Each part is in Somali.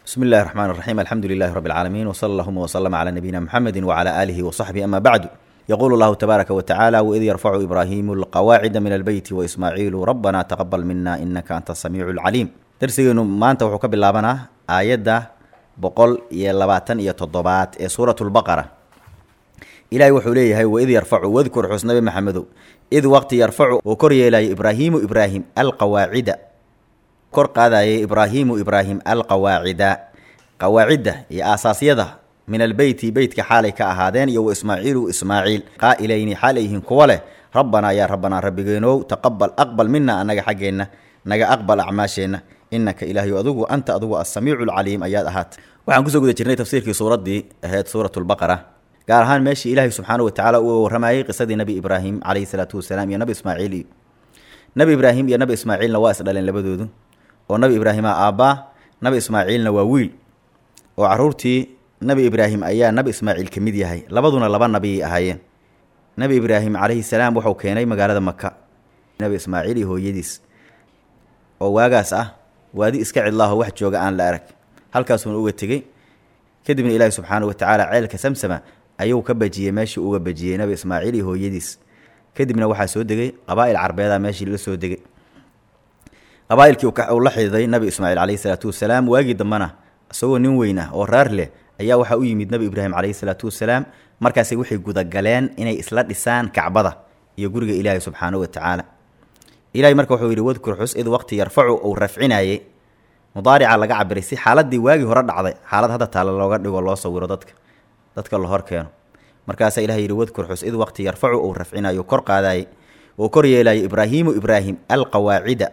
بسم الله الرحمن الرحيم الحمد لله رب العالمين وصلى اللهم وسلم على نبينا محمد وعلى آله وصحبه أما بعد يقول الله تبارك وتعالى وإذ يرفع إبراهيم القواعد من البيت وإسماعيل ربنا تقبل منا إنك أنت السميع العليم درسينو ما أنت وحكى باللابنا آية بقول يلباتن يتضبات سورة البقرة إلهي وحوليه وإذ يرفع واذكر حسن نبي محمد إذ وقت يرفع وكري إلى إبراهيم إبراهيم القواعد kor qaadayay ibraahiimu ibraahim alqawaacida qawaacidda iyo aasaasiyada min albeyti beytka xaalay ka ahaadeen iyo wa ismaaciilu ismaaciil qaa'ilayni xaal ayyihiin kuwa leh rabbanaa yaa rabbanaa rabbigeenow taqabal aqbal mina annaga xaggeenna naga aqbal acmaasheenna innaka ilaahayu adugu anta adugu assamiicu alcaliim ayaad ahaat waxaan kusoo guda jirnay tafsiirkii suuraddii ahayd suurat lbaqara gaar ahaan meeshii ilaahay subxaanahu watacaala uu warramayey qisadii nebi ibraahim calayhi salaatu wasalaam iyo nabi ismaaciil iyo nebi ibraahim iyo nabi ismaaciilna waa isdhaleen labadoodu oo nabi ibraahimaa aabbaa nabi ismaaciilna waa wiil oo caruurtii nabi ibraahim ayaa nabi ismaaciil ka mid yahay labaduna laba nabiyay ahaayeen nabi ibraahim calayhi salaam wuxuu keenay magaalada maka nabi ismaaciil iyo hooyadiis oo waagaas ah waadi iska cidlaaho wax jooga aan la arag halkaasuuna uga tegey kadibna ilaahi subxaanahu watacaala ceelka samsama ayuu ka bajiyey meeshii uga bajiyey nabi ismaaciil iyo hooyadiis kadibna waxaa soo degay qabaa'il carbeeda meeshii la soo degay qabaa'ilkii uu la xididay nabi ismaaciil calayhi salaatu wasalaam waagii dambena isagoo nin weyn ah oo raar leh ayaa waxaa u yimid nabi ibraahim calayhi salaatu wasalaam markaasi waxay gudagaleen inay isla dhisaan kacbada iyo guriga ilaahi subxaanahu watacaala ilahay marka wuxuu yidhi wadkur xus id waqti yarfacu uu rafcinayey mudaarica laga cabiray si xaaladii waagii hore dhacday xaalad hadda taale looga dhigo loo sawiro dadka dadka la hor keeno markaasaa ilahay yidhi wadkur xus id waqti yarfacu uu rafcinayo kor qaadayey oo kor yeelayay ibraahiimu ibraahim alqawaacida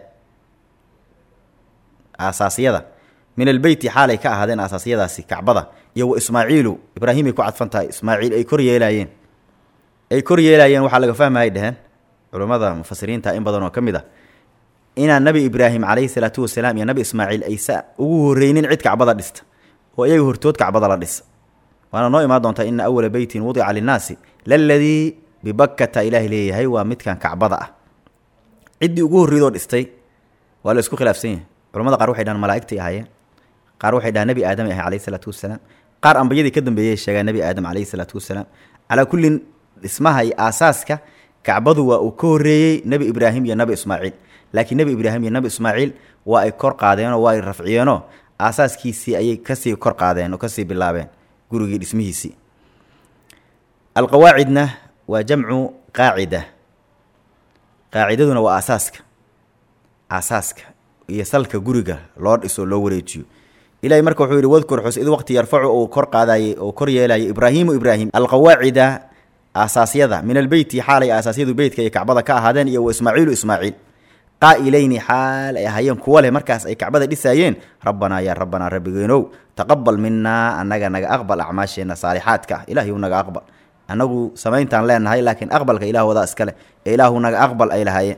aasaasiyada min albeyti xaalay ka ahaadeen aasaasiyadaasi kacbada iyo wa ismaaciilu ibraahim ay ku cadfan tahay ismaaciil ay kor yeelaayeen ay kor yeelaayeen waxaa laga fahmayay dheheen culummada mufasiriinta in badan oo ka mid ah inaan nabi ibraahim calayhi salaatu wasalaam iyo nabi ismaaciil aysa ugu horreynin cid kacbada dhista oo iyaga hortood kacbada la dhisa waana noo imaan doontaa ina awala beytin wudica linnaasi laladii bibakkata ilaahay leeyahay waa midkan kacbada ah ciddii ugu horreydoo dhistay waa la isku khilaafsan yahay culamada qaar waxay dhahaan malaa'igtay ahaayeen qaar waxay dhahaan nebi aadam ahay calayhi salaatu wasalaam qaar ambiyadii ka dambeeyey sheegaa nebi aadam calayhi salaatu wasalaam calaa kullin dhismaha iyo aasaaska kacbadu waa uu ka horreeyey nebi ibraahim iyo nabi ismaaciil laakiin nebi ibraahim iyo nabi ismaaciil waa ay kor qaadeenoo waa ay rafciyeenoo aasaaskiisii ayay kasii kor qaadeen oo kasii bilaabeen gurigii dhismihiisii alqawaacidna waa jamcu qaacida qaacidaduna waa aasaaska aasaaska iyo salka guriga loo dhiso loo wareejiyo ilahay marka wuxuu yidhi wadkur xus id waqti yarfacu uu kor qaadayey oo kor yeelayay ibraahiimu ibraahim alqawaacida aasaasyada min albeyti xaalay aasaasyadu beytka iyo kacbada ka ahaadeen iyo wa ismaaciilu ismaaciil qaa'ilayni xaal ay ahaayeen kuwa leh markaas ay kacbada dhisaayeen rabbanaa yaa rabbanaa rabbigeenow taqabal minaa annaga naga aqbal acmaasheenna saalixaadka ah ilaahay u naga aqbal annagu samayntaan leenahay laakiin aqbalka ilaahoodaa iskale ee ilaahu naga aqbal ay lahaayeen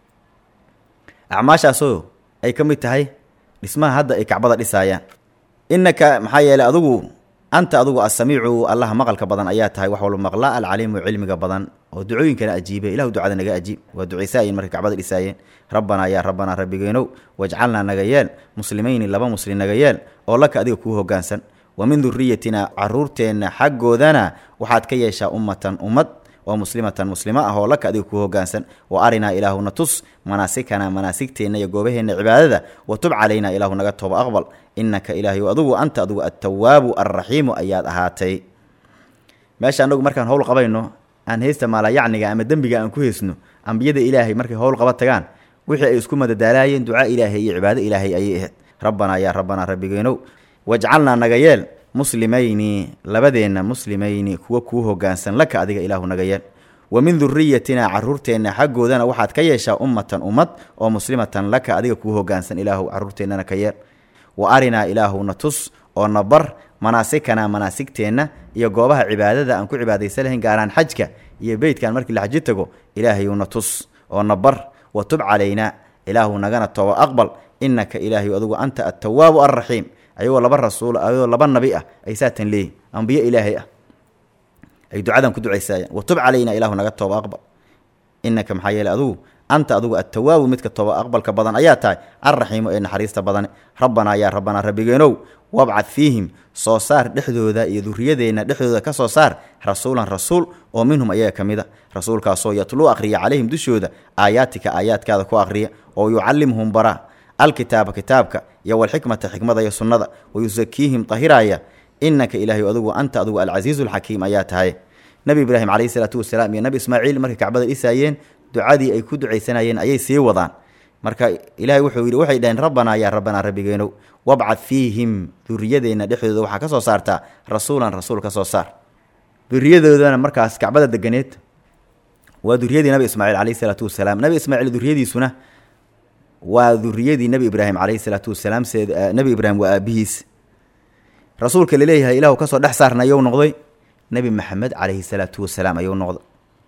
acmaashaasoo ay ka mid tahay dhismaha hadda ay kacbada dhisaayaan innaka maxaa yeelay adugu anta adugu assamiicu allaha maqalka badan ayaa tahay wax walba maqla alcaliimu cilmiga badan oo ducooyinkana ajiibe ilahu ducada naga ajiib waa ducaysaayin markay kacbada dhisaayeen rabbanaa yaa rabbanaa rabbigeenow wajcalnaa naga yeel muslimayni laba muslim naga yeel oo laka adiga kuu hoggaansan wa min duriyatina caruurteenna xaggoodana waxaad ka yeeshaa ummatan ummad oo muslimatan muslimo ah oo laka adiga kuu hoggaansan wa arinaa ilaahuna tus manaasikana manaasigteenna iyo goobaheenna cibaadada wa tub calaynaa ilaahu naga tooba aqbal innaka ilaahay adugu anta adugu attawaabu alraxiimu ayaad ahaatay meesha annagu markaan howl qabayno aan heysta maalayacniga ama dembiga aan ku heysno ambiyada ilaahay markay howl qaba tagaan wixii ay isku madadaalaayeen ducaa ilaahay iyo cibaado ilaahay ayay ahayd rabbanaa yaa rabbanaa rabbigeenow wajcalnaa naga yeel muslimayni labadeenna muslimayni kuwa kuu hoggaansan laka adiga ilaahu naga yeel wa min duriyatina caruurteenna xaggoodana waxaad ka yeeshaa ummatan ummad oo muslimatan laka adiga kuu hoggaansan ilaahu caruurteennana ka yeel wa arinaa ilaahuna tus oo na bar manaasikana manaasigteenna iyo goobaha cibaadada aan ku cibaadaysan lahayn gaaraan xajka iyo beytkan markii la xaji tago ilaahayuna tus oo na bar wa tub calaynaa ilaahu nagana tooba aqbal innaka ilaahayu adugu anta attawaabu alraxiim ayagoo laba rasuul ayagoo laba nabi ah ay saatan leeyihin ambiyo ilaahay ah ay ducadan ku ducaysaayaan watub calayna ilaahu naga tooba aqbal innaka maxaa yeeley adugu anta adigu attawaabu midka toba aqbalka badan ayaa tahay alraxiimu ee naxariista badane rabbanaa yaa rabbanaa rabbigeenow wabcad fiihim soo saar dhexdooda iyo duriyadeenna dhexdooda ka soo saar rasuulan rasuul oo minhum ayaga ka mid a rasuulkaasoo yatluu aqhriya calayhim dushooda aayaatika aayaadkaada ku aqhriya oo yucallimhum bara alkitaaba kitaabka iyo walxikmata xikmada iyo sunnada wayusakiihim tahiraaya inaka ilaahay adigu anta adigu alcasiizu alxakiim ayaa tahay nebi ibraahim calayhi salaatu wasalaam iyo nebi ismaaciil markay kacbada dhisaayeen ducadii ay ku ducaysanayeen ayay sii wadaan marka ilaahay wuxuu yidhi waxay dhaheen rabbanaa yaa rabbanaa rabbigeenow wabcad fiihim duriyadeenna dhexdooda waxaa ka soo saartaa rasuulan rasuul ka soo saar duriyadoodana markaas kacbada deganeed waa duriyadii nabi ismaaciil calayhi salaatu wasalaam nabi ismaaciil duriyadiisuna waa duriyadii nebi ibraahim calayhi salaatu wasalaam se nebi ibraahim waa aabihiis rasuulka laleeyahay ilaahu kasoo dhex saarna ayuu noqday nebi maxamed calayhi salaatu wasalaam ayuu noqday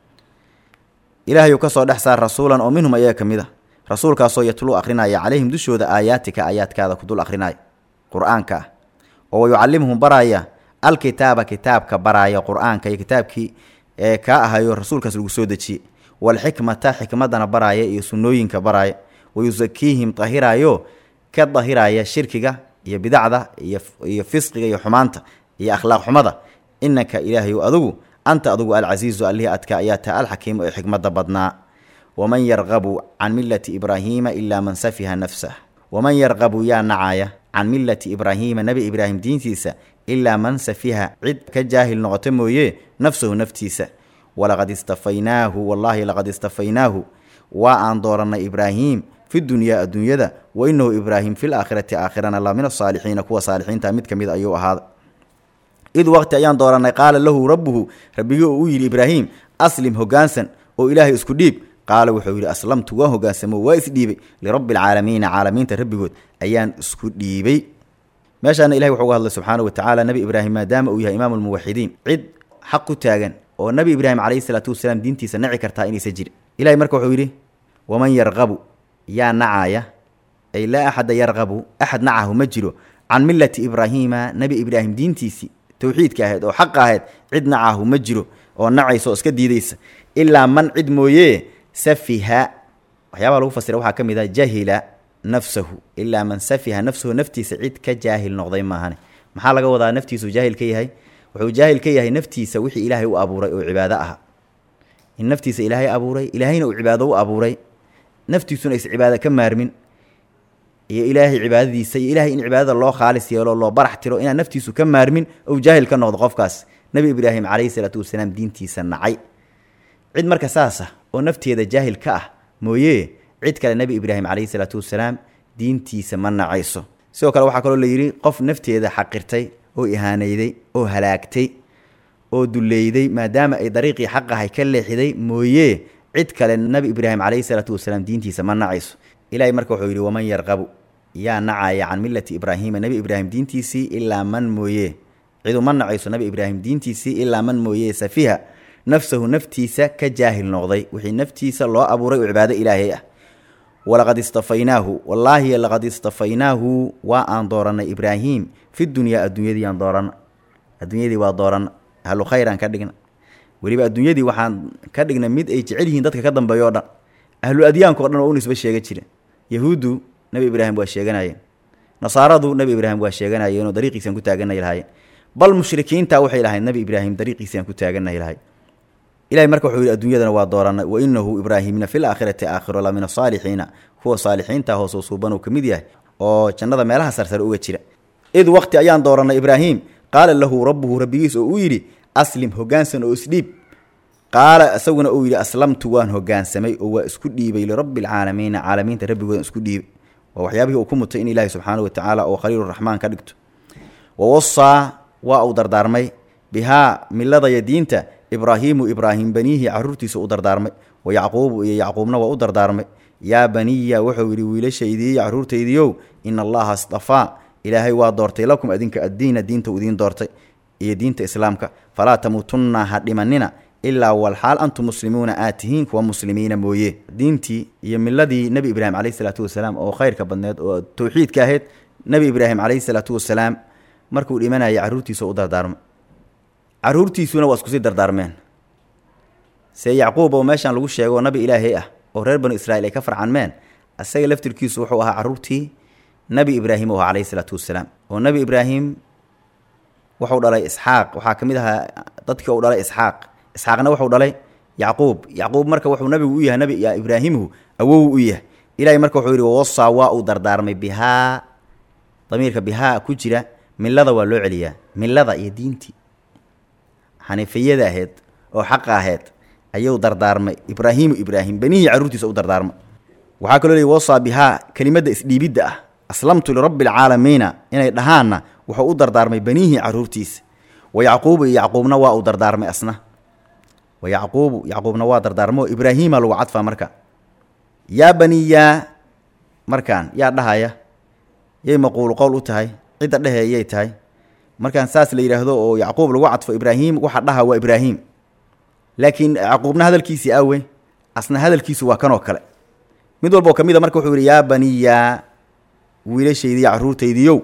ilaahayuu kasoo dhex saar rasuulan oo minhum ayaga ka mid a rasuulkaasoo yatluu akrinaya calayhim dushooda aayaatika aayaadkaada ku dul akrinaya qur-aanka ah oo wayucallimhum baraya alkitaaba kitaabka baraya qur-aanka iyo kitaabkii ee kaa ahayo rasuulkaas lagu soo dejiyey walxikmata xikmadana baraya iyo sunnooyinka baraya wayusakiihim tahiraayo ka dahiraya shirkiga iyo bidacda iyo fisqiga iyo xumaanta iyo akhlaaq xumada inaka ilaahayu adigu anta adigu alcasiizu allihii adka ayaa taha alxakiimu ee xikmada badnaa waman yarqabu can millati ibraahiima ilaa man safiha nafsah waman yarqabu yaa nacaya can millati ibraahiima nebi ibraahim diintiisa ilaa man safiha cid ka jaahil noqota mooye nafsahu naftiisa walaqad istafaynaahu wallaahi laqad istafaynaahu waa aan doorannay ibraahiim fi dunyaa adduunyada wa inahu ibraahim fil aakhirati aakhirana la min asaalixiina kuwa saalixiinta mid ka mid ayuu ahaaday id waqti ayaan doorannay qaala lahu rabbuhu rabbigii uu u yidhi ibraahim aslim hoggaansan oo ilaahay isku dhiib qaala wuxuu yidhi aslamtu waan hoggaansamo waa isdhiibay lirabbi alcaalamiina caalamiinta rabbigood ayaan isku dhiibay meeshaana ilahay wuxuu uga hadlay subxaana wa tacaala nebi ibraahim maadaama uu yahay imaamu lmuwaxidiin cid xaq ku taagan oo nebi ibraahim calayhi salaatu wasalaam diintiisa naci kartaa inaysan jirin ilahay marka wuxuu yidhi waman yarqabu yaa nacaya ay laa axada yarqabu axad nacahu ma jiro can millati ibraahiima nebi ibraahim diintiisii towxiidka ahayd oo xaqa ahayd cid nacahu ma jiro oo nacaysa oo iska diidaysa ilaa man cid mooye safiha waxyaabaha lagu fasira waxaa ka mid ah jahila nafsahu ilaa man safiha nafsahu naftiisa cid ka jaahil noqday maahane maxaa laga wadaa naftiisu jaahil ka yahay wuxuu jaahil ka yahay naftiisa wixii ilaahay u abuuray oo cibaado aha in naftiisa ilaahay abuuray ilaahayna uu cibaado u abuuray naftiisuna is cibaado ka maarmin iyo ilaahay cibaadadiisa iyo ilahay in cibaadada loo khaalis yeelo loo barax tiro inaan naftiisu ka maarmin ou jaahil ka noqdo qofkaas nebi ibraahim calayhi salaatu wasalaam diintiisa nacay cid marka saasa oo nafteeda jaahil ka ah mooye cid kale nebi ibraahim calayhi salaatu wasalaam diintiisa ma nacayso sidoo kale waxaa kaloo la yidhi qof nafteeda xaqirtay oo ihaanayday oo halaagtay oo dulleyday maadaama ay dariiqii xaqahay ka leexiday mooye cid kale nebi ibraahim calayhi salaatu wasalaam diintiisa ma nacayso ilaahay marka wuxuu yidhi waman yarqabu yaa nacaya can millati ibraahiima nebi ibraahim diintiisii ilaa man mooye cidu ma nacayso nebi ibraahim diintiisii ilaa man mooye safiha nafsahu naftiisa ka jaahil noqday wixii naftiisa loo abuuray oo cibaado ilaahay ah walaqad istafaynaahu wallaahi laqad istafaynaahu waa aan doorannay ibraahim fi dunyaa adduunyadii aan dooranna adduunyadii waa dooranna ahlu khayraan ka dhigna weliba adduunyadii waxaan ka dhigna mid ay jecel yihiin dadka ka dambeeyo o dhan ahlu adyaanka o dhan oo u nisba sheega jira yahuuddu nebi ibraahim waa sheeganayeen nasaaradu nebi ibraahim waa sheeganayeen oo dariiqiisaan ku taaganay lahaayeen bal mushrikiinta waxay lahayd nebi ibraahim dariiqiisaan ku taaganay lahay ilahay marka wuxuu yidhi adduunyadana waa doorannay wa inahu ibraahimna fil aakhirati aakhiro la min asaalixiina kuwa saalixiinta hoosoo suuban uu ka mid yahay oo jannada meelaha sarsare uga jira id waqti ayaan doorannay ibraahim qaala lahu rabbuhu rabbigiis oo uu yidhi aslim hoggaansan oo isdhiib qaala isaguna uu yidhi aslamtu waan hoggaansamay oo waa isku dhiibay lirabbi alcaalamiina caalamiinta rabbigoodan isku dhiibay waa waxyaabihii uu ku mutay in ilaahi subxaanahu watacaala oo khaliiluraxmaan ka dhigto wa wasaa waa uu dardaarmay bihaa miladaya diinta ibraahiimu ibraahim baniihi caruurtiisa u dardaarmay wa yacquubu iyo yacquubna waa u dardaarmay yaa baniya wuxuu yidhi wiilashaydiiy caruurtaydiiow ina allaha istafaa ilaahay waa doortay lakum adinka addiina diinta u idiin doortay iyo diinta islaamka falaa tamuutunna ha dhimanina ilaa walxaal antum muslimuuna aad tihiin kuwa muslimiina mooye diintii iyo miladii nebi ibraahim calayhi salaatu wasalaam oo khayrka badneed oo towxiidka ahayd nebi ibraahim calayhi salaatu wasalaam markuu dhimanayay carruurtiisa u dardaarmay carruurtiisuna waa iskusii dardaarmeen see yacquub oo meeshaan lagu sheego nabi ilaahay ah oo reer banu israa'iil ay ka farcanmeen isaga laftirkiisu wuxuu ahaa carruurtii nebi ibraahim u ahaa calayhi isalaatu wassalaam oo nebi ibraahim wuxuu dhalay isxaaq waxaa ka mid ahaa dadkii uu dhalay isxaaq isxaaqna wuxuu dhalay yacquub yacquub marka wuxuu nabigu u yahay nabi ibraahimuhu awow u yahay ilahay marka wuxuu yidhi wawasaa waa uu dardaarmay bihaa damiirka bihaa ku jira millada waa loo celiyaa millada iyo diintii xaniifiyada ahayd oo xaqa ahayd ayuu dardaarmay ibraahimu ibraahim benihii carruurtiisa u dardaarmay waxaa kaloo leey wasaa bihaa kelimadda isdhiibidda ah aslamtu lirabbi alcaalamiina inay dhahaanna wuxuu u dardaarmay benihii carruurtiisa wa yacquubu iyo yacquubna waa uu dardaarmay asna wa yacquubu yacquubna waa dardaarmo ibraahiima lagu cadfaa marka yaa baniyaa markaan yaa dhahaya yay maquulu qowl u tahay cidda dheheeyay tahay markaan saas la yidhaahdo oo yacquub lagu cadfo ibraahim waxa dhaha waa ibraahim laakiin yacquubna hadalkiisii awe asna hadalkiisu waa kanoo kale mid walboo ka mid a marka wuxuu yidhi yaa baniyaa wiilashaydiiyo carruurtaydiiyow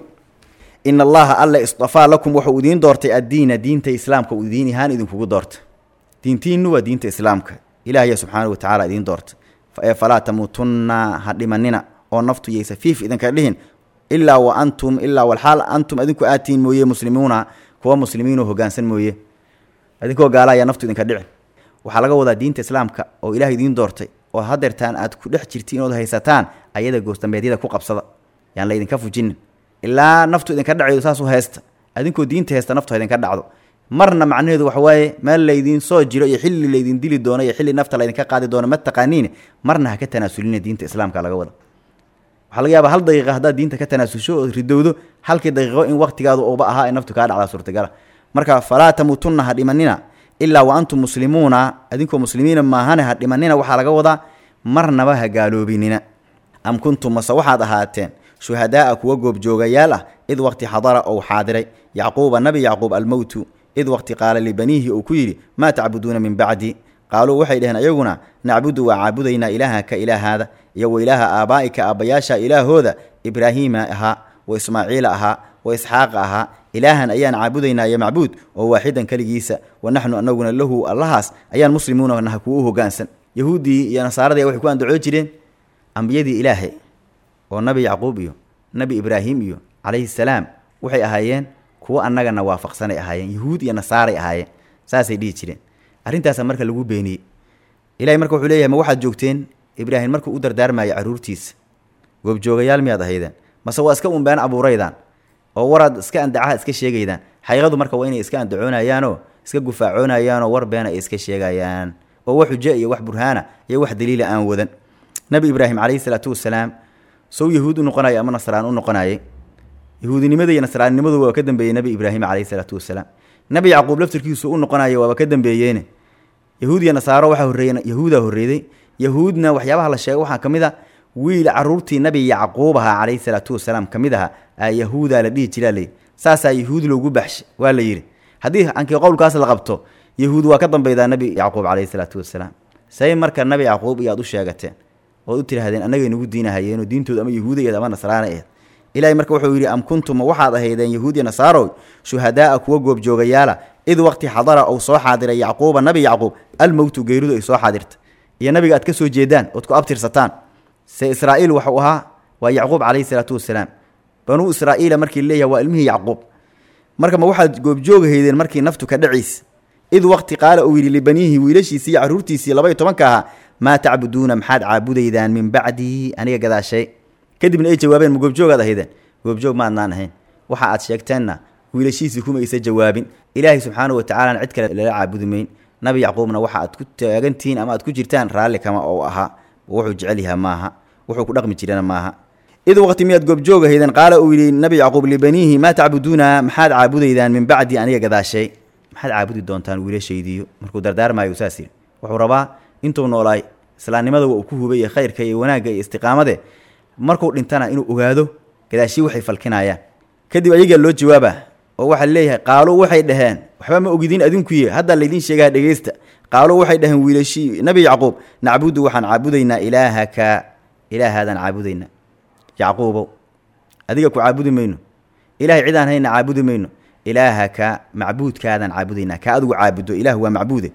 in allaha alla istafaa lakum wuxuu idiin doortay addiina diinta islaamka uu idiin ahaan idinkugu doortay diintiinnu waa diinta islaamka ilaahya subxaanahu watacaala idiin doortay ee falaa tamuutunna ha dhimanina oo naftu yaysa fiif idinka dhihin ilaa wa antum ilaa walxaal antum adinku aatiin mooye muslimuuna kuwa muslimiinoo hoggaansan mooye idinkoo gaala ayaa naftu idinka dhici waxaa laga wadaa diinta islaamka oo ilaah idiin doortay oo hadeertaan aad ku dhex jirtiin ood haysataan ayada goosdambeedyada ku qabsada yaan la idinka fujinin ilaa naftu idinka dhacaydo saas u haysta adinkoo diinta haysta naftu ha idinka dhacdo marna macnaheedu waxa waaye meel laydiin soo jiro iyo xilli laydin dili doono iyo xilli nafta laydinka qaadi doono ma taqaaniin marna ha ka tanaasulina diinta islaamka laga wada waxaa laga yaabaa hal daqiiqa haddaad diinta ka tanaasusho ood ridowdo halkii daqiiqo in waqtigaadu uba ahaa ee naftu kaa dhacdaa suurtagala marka falaa tamuutunna ha dhimanina ilaa wa antum muslimuuna adinkoo muslimiina maahane ha dhimanina waxaa laga wadaa marnaba ha gaaloobinina am kuntum mase waxaad ahaateen shuhadaa'a kuwa goobjoogayaal ah id waqti xadara ou xaadiray yacquuba nabi yacquub almowtu id waqti qaala libaniihi uu ku yidhi maa tacbuduuna min bacdi qaaluu waxay dhaheen ayaguna nacbudu waa caabudaynaa ilaahaka ilaahaada iyo wa ilaaha aabaa'ika aabbayaasha ilaahooda ibraahiima ahaa wa ismaaciila ahaa wa isxaaqa ahaa ilaahan ayaan caabudaynaa iyo macbuud oo waaxidan keligiisa wa naxnu anaguna lahu allahaas ayaan muslimuuna naha kuwa u hoggaansan yahuuddii iyo nasaaradii waxay ku andacoo jireen ambiyadii ilaahay oo nabi yacquub iyo nabi ibraahim iyo calayhi salaam waxay ahaayeen kuwo annagana waafaqsanay ahaayeen yahuud iyo nasaaray ahaayeen saasay dhihi jireen arrintaasa marka lagu beeniyey ilahay marka wuxuu leeyahay ma waxaad joogteen ibraahim markuu u dardaarmaayo carruurtiisa goobjoogayaal miyaad ahaydeen mase waa iska unbeen abuuraydaan oo waraad iska andacaha iska sheegaydaan xaqiiqadu marka waa inay iska andacoonayaanoo iska gufaacoonayaanoo war beena ay iska sheegayaan oo wax xujo iyo wax burhaana iyo wax daliila aan wadan nabi ibraahim calayhi salaatu wasalaam sow yahuud u noqonaya ama nasraan u noqonayay yahuudinimada iyo nasraannimadu waa ka dambeeyey nabi ibraahim calayhi salaatu wasalaam nabi yacquub laftirkiisu u noqonaya waaba ka dambeeyeene yahuud iyo nasaaro waxaa horreeye yahuudaa horreeday yahuudna waxyaabaha la sheegay waxaa ka mid a wiil carruurtii nabi yacquub ahaa calayhi salaatu wasalaam ka mid aha aa yahuudaa la dhihi jiraa layidhi saasaa yahuud loogu baxshay waa la yidhi haddii ankii qowlkaas la qabto yahuud waa ka dambeydaa nabi yacquub calayhi salaatu wasalaam say marka nabi yacquub iyo aad u sheegateen ood u tidhahdeen annagay nagu diinahayeenoo diintooda ama yahuudayeed ama nasraana aheed ilaahay marka wuxuu yidhi am kuntum waxaad ahaydeen yahuud iyo nasaarow shuhadaa'a kuwa goobjoogayaala id waqti xadara ou soo xaadiray yacquuba nabi yacquub almowtu geeridu ay soo xaadirta iyo nabiga aad ka soo jeedaan ood ku abtirsataan se israa'iil waxuu ahaa waa yacquub calayhi salaatu wasalaam banuu israa'iila markii laleeyahay waa ilmihii yacquub marka ma waxaad goobjoogahaydeen markii naftu ka dhaciis id waqti qaala uu yidhi libaniihi wiilashiisii iyo carruurtiisii labaiyo tobanka ahaa maa tacbuduuna maxaad caabudaydaan min bacdii aniga gadaashay kadibna ay jawaabeen ma goobjoogaad ahaydeen goobjoog maadnaan ahayn waxa aad sheegteenna wiilashiisii kuma aysa jawaabin ilaahay subxaanahu watacaalana cid kale lala caabudi mayn nabi yacquubna waxa aad ku taagantihiin ama aad ku jirtaan raalli kama ou ahaa wuxuu jecel yaha maaha wuxuu ku dhaqmi jirana maaha id waqti miyaad goobjoogahaydeen qaala uu yidhi nabi yacquub libaniihi maa tacbuduuna maxaad caabudaydaan min bacdi aniga gadaashay maxaad caabudi doontaan wiilashaydiiyo markuu dardaarmaayo saas yidhi wuxuu rabaa intuu noolaay islaamnimada waa uu ku hubay iyo khayrka iyo wanaagga iyo istiqaamade markuu dhintana inuu ogaado gadaashii waxay falkinayaan kadib ayagaa loo jawaaba oo waxaa leeyahay qaaluu waxay dhaheen waxba ma ogidin adinkuye haddaa laydiin sheegaa dhegeysta qaaluu waxay dhaheen wiilashii nabi yacquub nacbudu waxaan caabudaynaa ilaahaka ilaahaadaan caabudaynaa yacquubow adiga ku caabudi mayno ilaahay cidaan hayna caabudi mayno ilaahaka macbuudkaadaan caabudaynaa ka adigu caabudo ilaah waa macbuude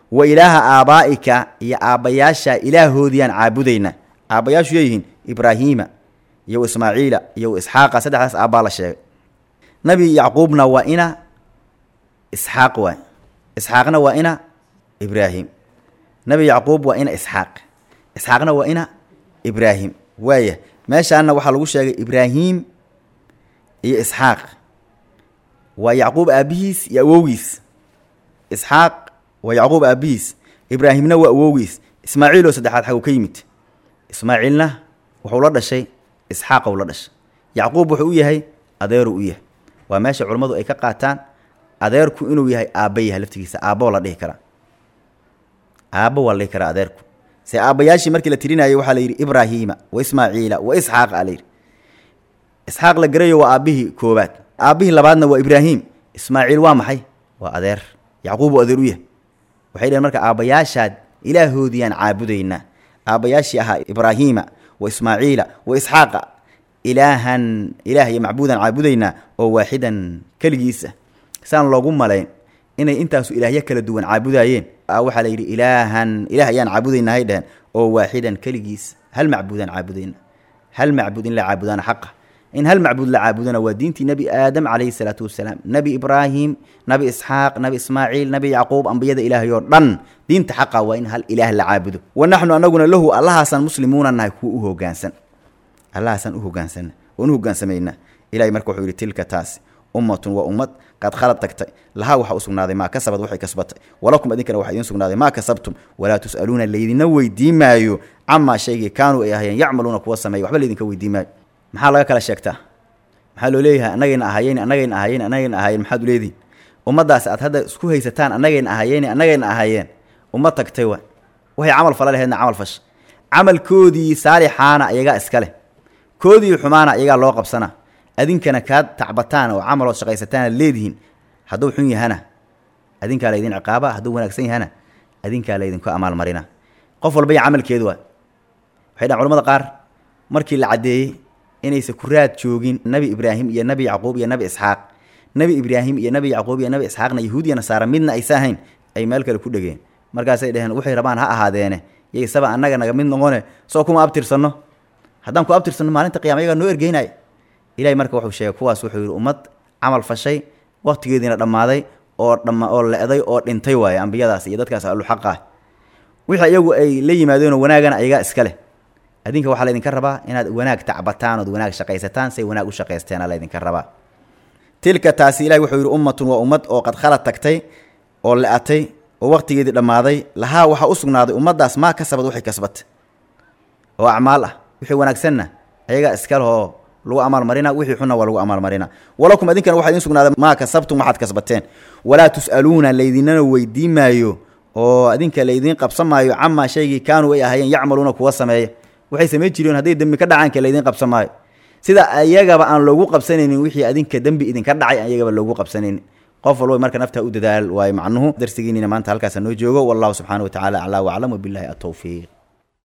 wa ilaaha aabaa'ika iyo aabbayaasha ilaahoodiyaan caabudaynaa aabbayaashu yeeyihiin ibraahiima iyo ismaaciila iyo isxaaqa saddexdaas aabbaa la sheegay nabi yacquubna waa ina isxaaq waay isxaaqna waa ina ibraahim nabi yacquub waa ina isxaaq isxaaqna waa ina ibraahim waaya meeshaana waxaa lagu sheegay ibraahim iyo isxaaq waa yacquub aabbihiis iyo awowgiis isxaaq waa yacquub aabbihiis ibraahimna waa awowgiis ismaaciil oo saddexaad xaguu ka yimid ismaaciilna wuxuu la dhashay isxaaqou la dhashay yacquub wuxuu u yahay adeeruu u yahay waa meesha culammadu ay ka qaataan adeerku inuu yahay aabba yahay laftigiisa aabbo la dhihi karaa aabbo waa la dhihi karaa adeerku se aabbayaashii markii la tirinayay waxaa la yidhi ibraahiima wa ismaaciila wa isxaaq a la yidhi isxaaq la garayo waa aabbihii koobaad aabbihii labaadna waa ibraahim ismaaciil waa maxay waa adeer yacquub uu adeer u yahay waxay dhaheen marka aabbayaashaad ilaahoodiyaan caabudaynaa aabbayaashii ahaa ibraahiima wa ismaaciila wa isxaaqa ilaahan ilaah iyo macbuudan caabudaynaa oo waaxidan keligiisa saan loogu malayn inay intaasu ilaahyo kala duwan caabudaayeen waxaa la yidhi ilaahan ilaah ayaan caabudaynaa hay dheheen oo waaxidan keligiis hal macbuudaan caabudayna hal macbuud in la caabudaana xaqa in hal macbuud la caabudana waa diintii nebi aadam calayhi salaatu wasalaam nebi ibraahim nabi isxaaq nabi ismaaciil nabi yacquub ambiyada ilaahay oo dhan diinta xaqa waa in hal ilaah la caabudo wa naxnu anaguna lahu allahaasaan muslimuuna nahay kuwa u hogaansan allahaasaan u hogaansanna waan u hogaansamayna ilahay marka wuxuu yidhi tilka taasi ummatun waa ummad qad khalad tagtay lahaa waxaa u sugnaaday maa kasabad waxay kasbatay walakum idinkana waxaa idiin sugnaaday maa kasabtum walaa tus'aluuna laydina weydiin maayo camaa shaygii kaanuu ay ahayeen yacmaluuna kuwa sameeya waxba laydinka weydiin maayo maxaa laga kala sheegtaa maxaa loo leeyahay annagayna ahayeyn annagayna ahayeyn annagayna ahayen maxaad u leedihin ummaddaas aad hadda isku haysataan annagayna ahayeyn annagayna ahayeen ummad tagtay wa waxay camal fala laheedna camal fasha camalkoodii saalixaana iyagaa iska leh koodii xumaana iyagaa loo qabsanaa adinkana kaad tacbataan oo camalood shaqaysataan aad leedihiin hadduu xun yahana adinkaa laydin ciqaaba hadduu wanaagsan yahana adinkaa laydinku amaalmarina qof walba iyo camalkeedu waa waxay dhahan culamada qaar markii la caddeeyey inaysa ku raad joogin nebi ibraahim iyo nebi yacquub iyo nebi isxaaq nebi ibraahim iyo nebi yacquub iyo nebi isxaaqna yahuud iyo nasaara midna aysa ahayn ay meel kale ku dhegeen markaasay dhaheen waxay rabaan ha ahaadeene yaysaba annaga naga mid noqone soo kuma abtirsanno haddaan ku abtirsanno maalinta qiyama yagaa noo ergeynaya ilahay marka wuxuu sheegay kuwaas wuxuu yidhi ummad camal fashay waqtigeediina dhammaaday oo dhama oo le-day oo dhintay waaye ambiyadaas iyo dadkaas alluxaqa ah wixii iyagu ay la yimaadeenoo wanaagana ayagaa iska leh adinka waxaa laydinka rabaa inaad wanaag tacbataan ood wanaag shaqaysataan say wanaag u shaqaysteena laydinka rabaa tilka taasi ilahi wuxuu yidhi ummatun waa ummad oo qad khalad tagtay oo le-atay oo waqtigeedii dhammaaday lahaa waxaa u sugnaaday ummaddaas maa kasabad waxay kasbatay oo acmaal ah wixii wanaagsanna ayagaa iska lehoo lagu amaalmarina wixii xunna waa lagu amaalmarina walakum idinkana waxaa idin sugnaaday maa kasabtum waxaad kasbateen walaa tus'aluuna laydinana weydiin maayo oo idinka laydiin qabsan maayo camaa shaygii kaanuu ay ahayeen yacmaluuna kuwa sameeya waxay samayn jireen hadday dembi ka dhacaanka laydiin qabsan maayo sida ayagaba aan loogu qabsanaynin wixii adinka dembi idinka dhacay ayagaba loogu qabsanaynin qof walba marka naftaa u dadaal waayo macnuhu darsigiinina maanta halkaasa noo joogo wallahu subxaana wa tacala aclaa waclam wabilahi atowfiiq